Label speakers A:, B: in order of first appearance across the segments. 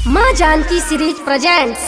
A: माँ Janaki series presents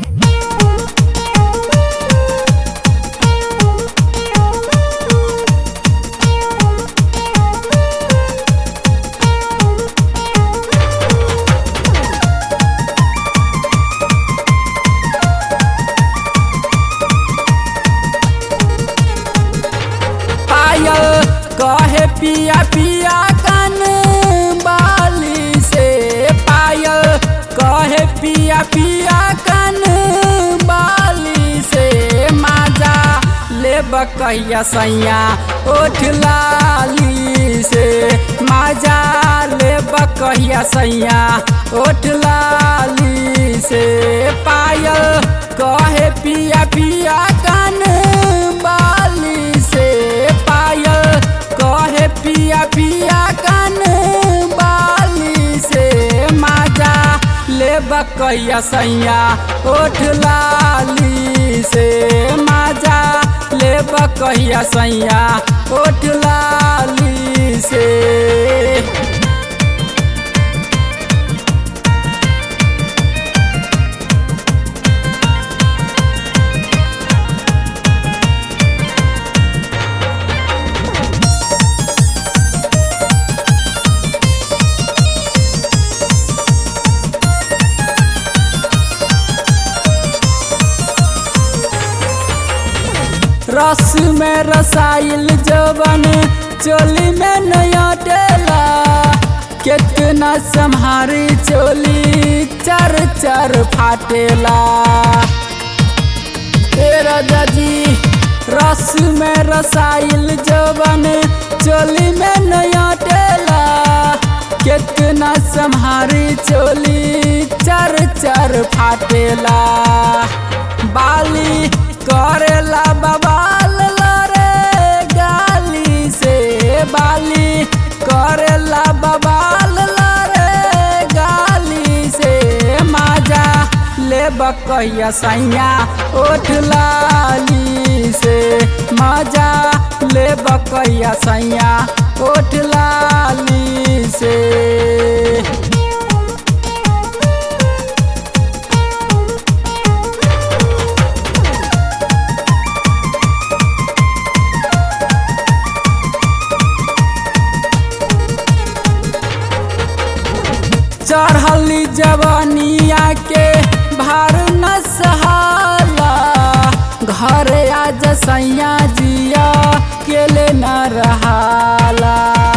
B: पायल कहे पिया पिया कन बाली से पायल कहे पिया पिया कन बाली से माजा लेब कहिया सैया ओठ लाली से माजा लेब कहिया सैया ओठ लाली से पायल कहे पिया पिया कन बाली से पायल कहे पिया पिया कन बाली से माजा लेब कहिया सैया ओठ लाली से माजा लेब कहिया सैया ओठ लाली से रस में रसाइल जवन चोली में नया टेला कितना संहारी चोली चर चर फाटेला तेरा दादी रस में रसाइल जवन चोली में नया टेला कितना संहारी चोली चर चर फाटेला बाली करेला बवाल लरे गाली से बाली करेला बवाल लरे गाली से माजा ले बकैया सैया ओठ लाली से मजा ले बकैया सैया ओठ लाली से चढ़ली जवानिया के भार न सहाला घर आज सैया जिया केले न रहाला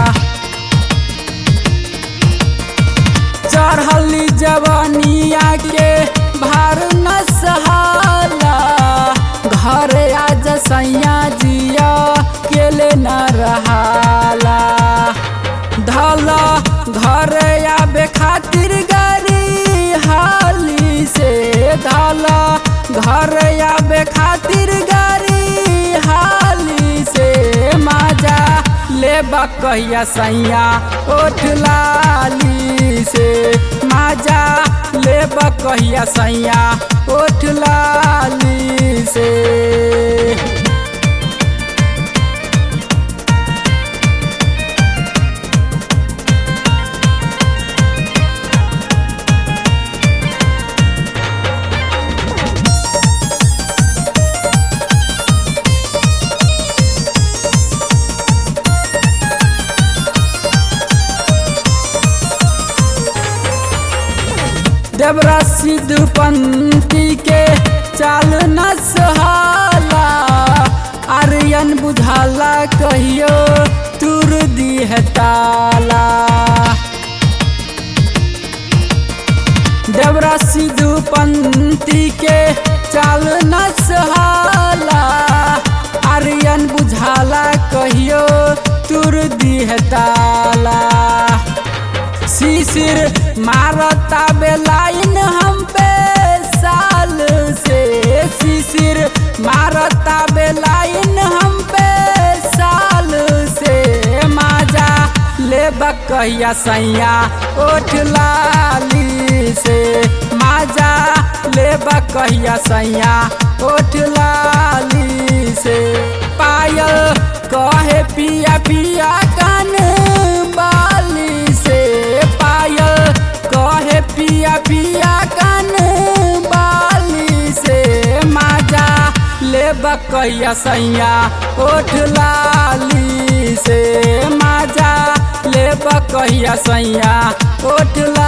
B: चढ़ली जवानिया के भार न सहाला घर आज सैया जिया केले न रहाला धला घर आबे खातिर गाड़ी हाली से धला घर आबे खातिर गाड़ी हाली से माजा ले कहिया सैया ओठ लाली से माजा ले कहिया सैया ओठ लाली से देवरा सिद्धू पंथी के चाल न सहाला आर्यन बुझाला कहियो तुर दी है ताला देवरा सिद्धू पंथी के चाल न सहाला आर्यन बुझाला कहियो तुर दी है ताला शिशिर मारता बेलाइन हम पे साल से शिशिर मारता बेलाइन हम पे साल से माजा ले कहिया सैया ओठ लाली से माजा ले कहिया सैया ओठ लाली से पायल कहे पिया पिया कन बाली से पायल कहे पिया पिया कन बाली से माजा ले बकैया सैया ओठ लाली से माजा ले बकैया सैया ओठ लाली